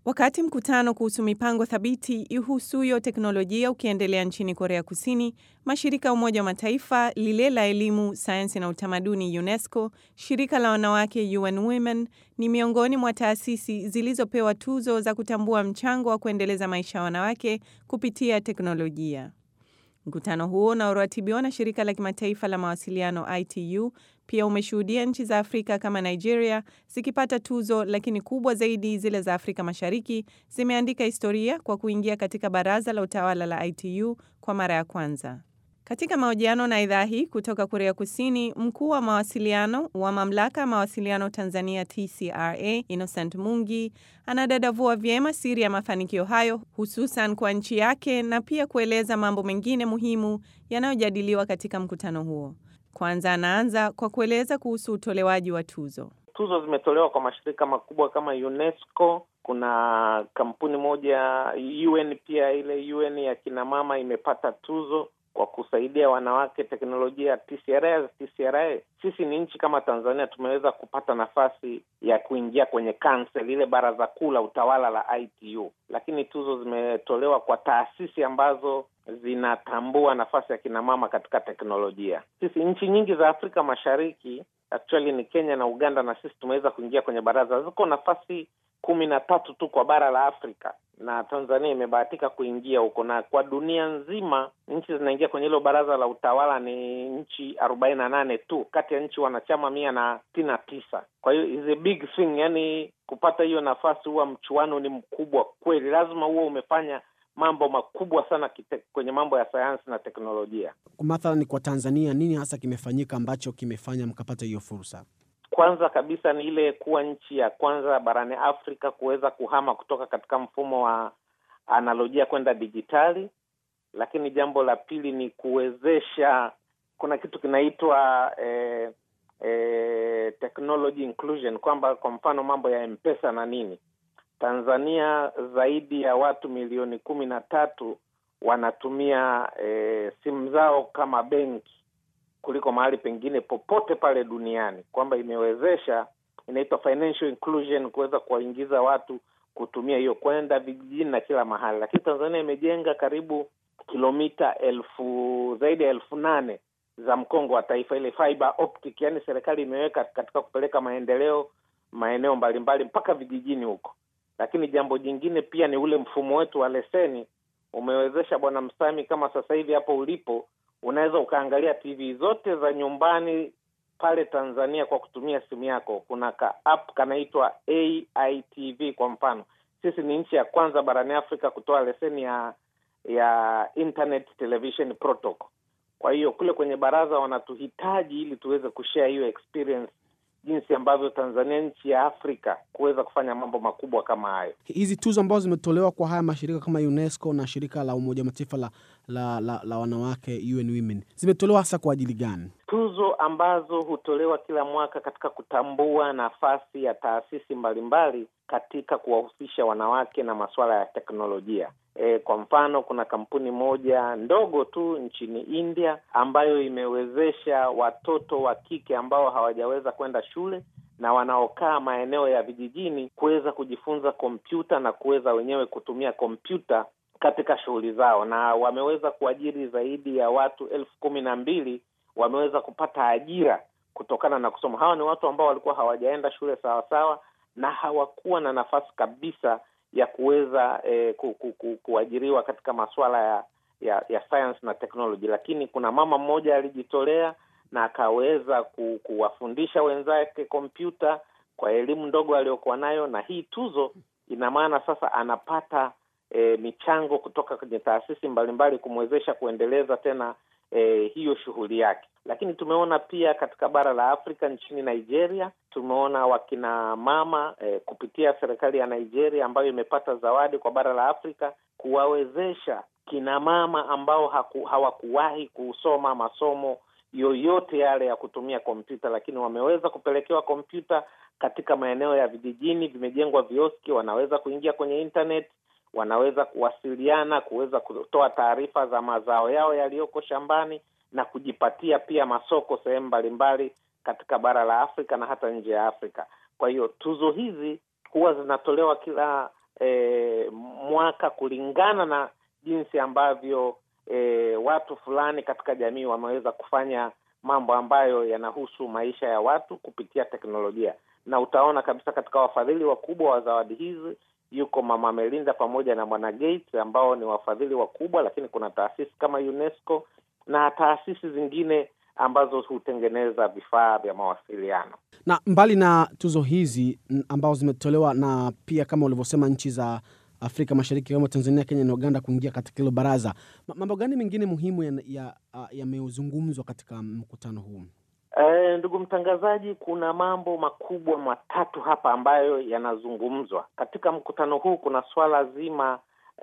Wakati mkutano kuhusu mipango thabiti ihusuyo teknolojia ukiendelea nchini Korea Kusini, mashirika ya Umoja wa Mataifa, lile la elimu, sayansi na utamaduni UNESCO, shirika la wanawake UN Women ni miongoni mwa taasisi zilizopewa tuzo za kutambua mchango wa kuendeleza maisha ya wanawake kupitia teknolojia. Mkutano huo unaoratibiwa na shirika la kimataifa la mawasiliano ITU pia umeshuhudia nchi za Afrika kama Nigeria zikipata tuzo, lakini kubwa zaidi zile za Afrika Mashariki zimeandika historia kwa kuingia katika baraza la utawala la ITU kwa mara ya kwanza. Katika mahojiano na idhaa hii kutoka Korea Kusini, mkuu wa mawasiliano wa mamlaka ya mawasiliano Tanzania TCRA Innocent Mungi anadadavua vyema siri ya mafanikio hayo hususan kwa nchi yake na pia kueleza mambo mengine muhimu yanayojadiliwa katika mkutano huo. Kwanza anaanza kwa kueleza kuhusu utolewaji wa tuzo. Tuzo zimetolewa kwa mashirika makubwa kama UNESCO. Kuna kampuni moja UN, pia ile UN ya kinamama imepata tuzo kwa kusaidia wanawake teknolojia. TCRA, TCRA sisi ni nchi kama Tanzania tumeweza kupata nafasi ya kuingia kwenye council, ile baraza kuu la utawala la ITU, lakini tuzo zimetolewa kwa taasisi ambazo zinatambua nafasi ya kinamama katika teknolojia. Sisi nchi nyingi za Afrika Mashariki, actually ni Kenya na Uganda, na sisi tumeweza kuingia kwenye baraza. Ziko nafasi kumi na tatu tu kwa bara la Afrika na Tanzania imebahatika kuingia huko, na kwa dunia nzima nchi zinaingia kwenye hilo baraza la utawala ni nchi arobaini na nane tu kati ya nchi wanachama mia na sitini na tisa. Kwa hiyo is a big thing, yani kupata hiyo nafasi huwa mchuano ni mkubwa kweli, lazima huwa umefanya mambo makubwa sana kite, kwenye mambo ya sayansi na teknolojia. Mathalani kwa Tanzania, nini hasa kimefanyika ambacho kimefanya mkapata hiyo fursa? Kwanza kabisa ni ile kuwa nchi ya kwanza barani Afrika kuweza kuhama kutoka katika mfumo wa analojia kwenda dijitali, lakini jambo la pili ni kuwezesha, kuna kitu kinaitwa eh, eh, technology inclusion, kwamba kwa mfano mambo ya M-Pesa na nini. Tanzania zaidi ya watu milioni kumi na tatu wanatumia eh, simu zao kama benki kuliko mahali pengine popote pale duniani, kwamba imewezesha, inaitwa financial inclusion, kuweza kuwaingiza watu kutumia hiyo kwenda vijijini na kila mahali. Lakini Tanzania imejenga karibu kilomita elfu zaidi ya elfu nane za mkongo wa taifa, ile fiber optic, yani serikali imeweka katika kupeleka maendeleo maeneo mbalimbali mpaka vijijini huko. Lakini jambo jingine pia ni ule mfumo wetu wa leseni umewezesha, Bwana Msami, kama sasa hivi hapo ulipo unaweza ukaangalia TV zote za nyumbani pale Tanzania kwa kutumia simu yako. Kuna ka app kanaitwa AITV kwa mfano. Sisi ni nchi ya kwanza barani Afrika kutoa leseni ya ya internet television protocol. Kwa hiyo kule kwenye baraza wanatuhitaji ili tuweze kushare hiyo experience jinsi ambavyo Tanzania nchi ya Afrika kuweza kufanya mambo makubwa kama hayo. Hizi tuzo ambazo zimetolewa kwa haya mashirika kama UNESCO na shirika la Umoja wa Mataifa la, la, la, la wanawake UN Women zimetolewa hasa kwa ajili gani? Tuzo ambazo hutolewa kila mwaka katika kutambua nafasi ya taasisi mbalimbali katika kuwahusisha wanawake na masuala ya teknolojia. E, kwa mfano kuna kampuni moja ndogo tu nchini India ambayo imewezesha watoto wa kike ambao hawajaweza kwenda shule na wanaokaa maeneo ya vijijini kuweza kujifunza kompyuta na kuweza wenyewe kutumia kompyuta katika shughuli zao, na wameweza kuajiri zaidi ya watu elfu kumi na mbili wameweza kupata ajira kutokana na kusoma. Hawa ni watu ambao walikuwa hawajaenda shule sawasawa na hawakuwa na nafasi kabisa ya kuweza eh, ku, ku, ku, kuajiriwa katika masuala ya ya, ya science na technology, lakini kuna mama mmoja alijitolea na akaweza ku, kuwafundisha wenzake kompyuta kwa elimu ndogo aliyokuwa nayo, na hii tuzo ina maana sasa anapata eh, michango kutoka kwenye taasisi mbalimbali kumwezesha kuendeleza tena eh, hiyo shughuli yake. Lakini tumeona pia katika bara la Afrika nchini Nigeria, tumeona wakina mama eh, kupitia serikali ya Nigeria ambayo imepata zawadi kwa bara la Afrika kuwawezesha kina mama ambao haku, hawakuwahi kusoma masomo yoyote yale ya kutumia kompyuta, lakini wameweza kupelekewa kompyuta katika maeneo ya vijijini, vimejengwa vioski, wanaweza kuingia kwenye internet, wanaweza kuwasiliana, kuweza kutoa taarifa za mazao yao yaliyoko shambani na kujipatia pia masoko sehemu mbalimbali katika bara la Afrika na hata nje ya Afrika. Kwa hiyo tuzo hizi huwa zinatolewa kila e, mwaka kulingana na jinsi ambavyo e, watu fulani katika jamii wameweza kufanya mambo ambayo yanahusu maisha ya watu kupitia teknolojia, na utaona kabisa katika wafadhili wakubwa wa zawadi hizi yuko Mama Melinda pamoja na Bwana Gates ambao ni wafadhili wakubwa, lakini kuna taasisi kama UNESCO na taasisi zingine ambazo hutengeneza vifaa vya mawasiliano. Na mbali na tuzo hizi ambazo zimetolewa na pia kama ulivyosema nchi za Afrika Mashariki kama Tanzania, Kenya na Uganda kuingia katika hilo baraza, mambo gani mengine muhimu yamezungumzwa ya, ya katika mkutano huu? E, ndugu mtangazaji, kuna mambo makubwa matatu hapa ambayo yanazungumzwa katika mkutano huu. Kuna swala zima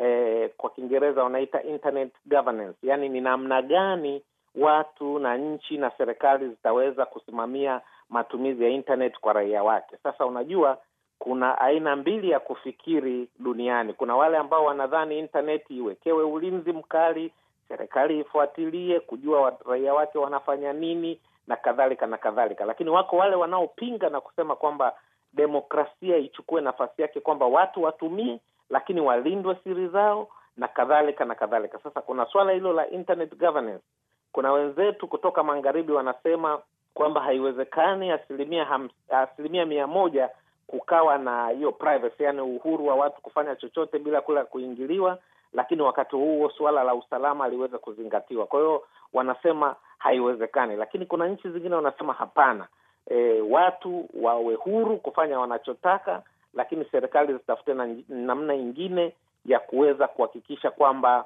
e, kwa Kiingereza wanaita internet governance, yaani ni namna gani watu na nchi na serikali zitaweza kusimamia matumizi ya internet kwa raia wake. Sasa unajua kuna aina mbili ya kufikiri duniani. Kuna wale ambao wanadhani internet iwekewe ulinzi mkali, serikali ifuatilie kujua raia wake wanafanya nini na kadhalika na kadhalika, lakini wako wale wanaopinga na kusema kwamba demokrasia ichukue nafasi yake, kwamba watu watumie, lakini walindwe siri zao na kadhalika na kadhalika. Sasa kuna swala hilo la internet governance. Kuna wenzetu kutoka magharibi wanasema kwamba haiwezekani asilimia hams, asilimia mia moja kukawa na hiyo privacy, yani uhuru wa watu kufanya chochote bila kula kuingiliwa, lakini wakati huo suala la usalama liweze kuzingatiwa. Kwa hiyo wanasema haiwezekani, lakini kuna nchi zingine wanasema hapana, e, watu wawe huru kufanya wanachotaka, lakini serikali zitafute na namna nyingine ya kuweza kuhakikisha kwamba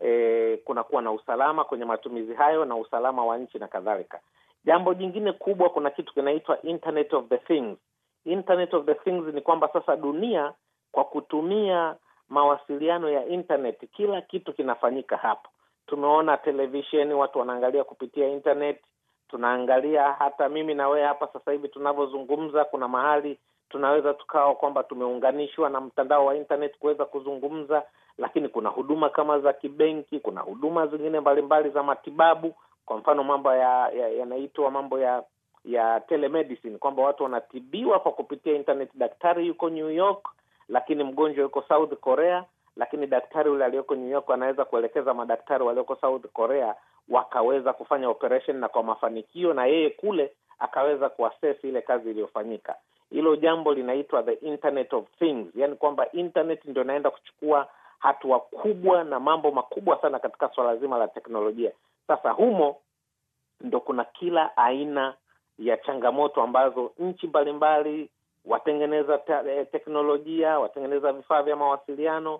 e, kunakuwa na usalama kwenye matumizi hayo na usalama wa nchi na kadhalika. Jambo jingine kubwa, kuna kitu kinaitwa Internet of the Things. Internet of the Things ni kwamba sasa dunia kwa kutumia mawasiliano ya internet, kila kitu kinafanyika hapo. Tumeona televisheni, watu wanaangalia kupitia internet, tunaangalia hata mimi na wewe hapa sasa hivi tunavyozungumza, kuna mahali tunaweza tukawa kwamba tumeunganishwa na mtandao wa internet kuweza kuzungumza, lakini kuna huduma kama za kibenki, kuna huduma zingine mbalimbali za matibabu. Kwa mfano mambo yanaitwa ya, ya mambo ya ya telemedicine kwamba watu wanatibiwa kwa kupitia internet. Daktari yuko New York, lakini mgonjwa yuko South Korea, lakini daktari yule aliyoko New York anaweza kuelekeza madaktari walioko South Korea wakaweza kufanya operation na kwa mafanikio, na yeye kule akaweza kuassess ile kazi iliyofanyika. Hilo jambo linaitwa the internet of things, yani kwamba internet ndio inaenda kuchukua hatua kubwa na mambo makubwa sana katika swala zima la teknolojia. Sasa humo ndo kuna kila aina ya changamoto ambazo nchi mbalimbali, watengeneza te teknolojia, watengeneza vifaa vya mawasiliano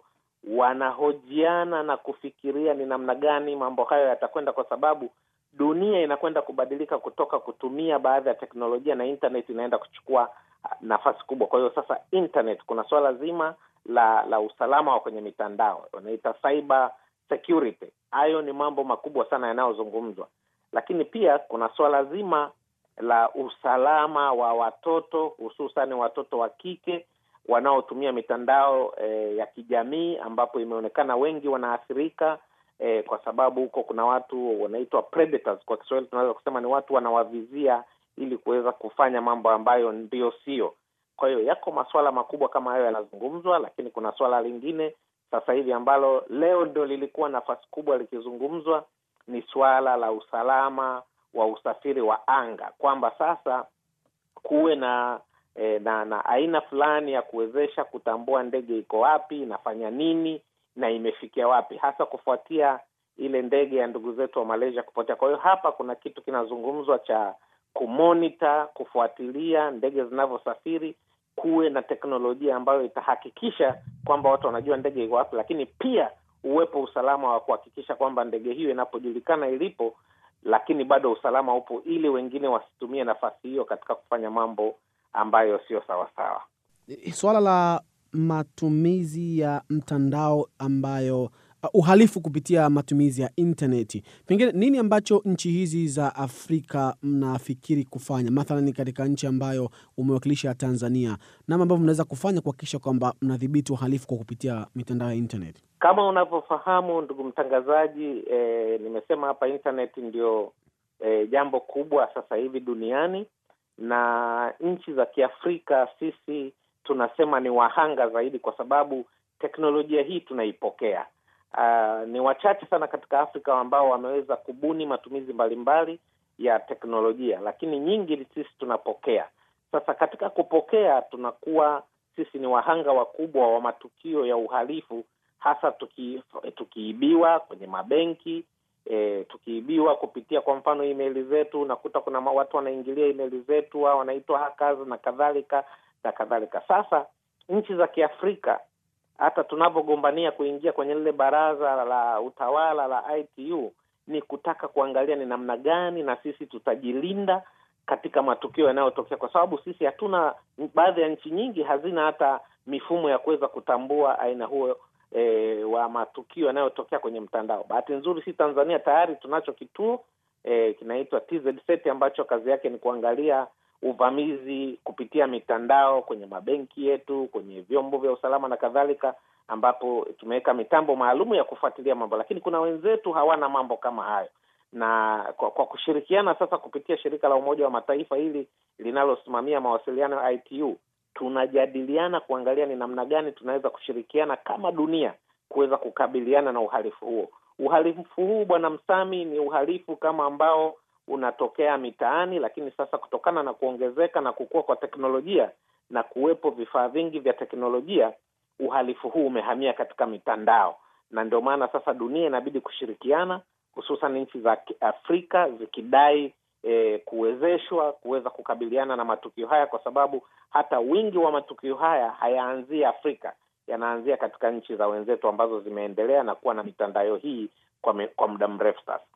wanahojiana na kufikiria ni namna gani mambo hayo yatakwenda, kwa sababu dunia inakwenda kubadilika kutoka kutumia baadhi ya teknolojia na internet inaenda kuchukua nafasi kubwa. Kwa hiyo sasa internet, kuna swala zima la la usalama wa kwenye mitandao wanaita cyber security. Hayo ni mambo makubwa sana yanayozungumzwa, lakini pia kuna swala zima la usalama wa watoto, hususani watoto wa kike wanaotumia mitandao eh, ya kijamii ambapo imeonekana wengi wanaathirika eh, kwa sababu huko kuna watu wanaitwa predators. Kwa Kiswahili tunaweza kusema ni watu wanawavizia ili kuweza kufanya mambo ambayo ndio sio. Kwa hiyo yako masuala makubwa kama hayo yanazungumzwa, lakini kuna swala lingine sasa hivi ambalo leo ndio lilikuwa nafasi kubwa likizungumzwa, ni swala la usalama wa usafiri wa anga, kwamba sasa kuwe na E, na na aina fulani ya kuwezesha kutambua ndege iko wapi, inafanya nini na imefikia wapi, hasa kufuatia ile ndege ya ndugu zetu wa Malaysia kupotea. Kwa hiyo hapa kuna kitu kinazungumzwa cha kumonita, kufuatilia ndege zinavyosafiri, kuwe na teknolojia ambayo itahakikisha kwamba watu wanajua ndege iko wapi, lakini pia uwepo usalama wa kuhakikisha kwamba ndege hiyo inapojulikana ilipo, lakini bado usalama upo, ili wengine wasitumie nafasi hiyo katika kufanya mambo ambayo sio sawasawa. Suala la matumizi ya mtandao ambayo uh, uhalifu kupitia matumizi ya intaneti, pengine nini ambacho nchi hizi za Afrika mnafikiri kufanya, mathalani katika nchi ambayo umewakilisha Tanzania, nama ambavyo mnaweza kufanya kuhakikisha kwamba mnadhibiti uhalifu kwa kupitia mitandao ya intaneti? Kama unavyofahamu ndugu mtangazaji, eh, nimesema hapa intaneti ndio eh, jambo kubwa sasa hivi duniani na nchi za Kiafrika sisi tunasema ni wahanga zaidi, kwa sababu teknolojia hii tunaipokea. Uh, ni wachache sana katika Afrika ambao wameweza kubuni matumizi mbalimbali ya teknolojia, lakini nyingi sisi tunapokea. Sasa katika kupokea, tunakuwa sisi ni wahanga wakubwa wa matukio ya uhalifu, hasa tuki, tukiibiwa kwenye mabenki e, tukiibiwa kupitia kwa mfano emaili zetu. Unakuta kuna watu wanaingilia emaili zetu au wanaitwa hackers na kadhalika na kadhalika. Sasa nchi za Kiafrika hata tunavyogombania kuingia kwenye lile baraza la utawala la ITU ni kutaka kuangalia ni namna gani na sisi tutajilinda katika matukio yanayotokea, kwa sababu sisi hatuna, baadhi ya nchi nyingi hazina hata mifumo ya kuweza kutambua aina huo e, wa matukio yanayotokea kwenye mtandao. Bahati nzuri, si Tanzania tayari tunacho kituo e, kinaitwa TZSET ambacho kazi yake ni kuangalia uvamizi kupitia mitandao kwenye mabenki yetu, kwenye vyombo vya usalama na kadhalika, ambapo tumeweka mitambo maalum ya kufuatilia mambo, lakini kuna wenzetu hawana mambo kama hayo. Na kwa, kwa kushirikiana sasa kupitia shirika la Umoja wa Mataifa hili linalosimamia mawasiliano ya ITU, tunajadiliana kuangalia ni namna gani tunaweza kushirikiana kama dunia kuweza kukabiliana na uhalifu huo. Uhalifu huu Bwana Msami, ni uhalifu kama ambao unatokea mitaani, lakini sasa kutokana na kuongezeka na kukua kwa teknolojia na kuwepo vifaa vingi vya teknolojia, uhalifu huu umehamia katika mitandao, na ndio maana sasa dunia inabidi kushirikiana, hususan nchi za Afrika zikidai e, kuwezeshwa kuweza kukabiliana na matukio haya, kwa sababu hata wingi wa matukio haya hayaanzii Afrika, yanaanzia katika nchi za wenzetu ambazo zimeendelea na kuwa na mitandao hii kwa, me, kwa muda mrefu sasa.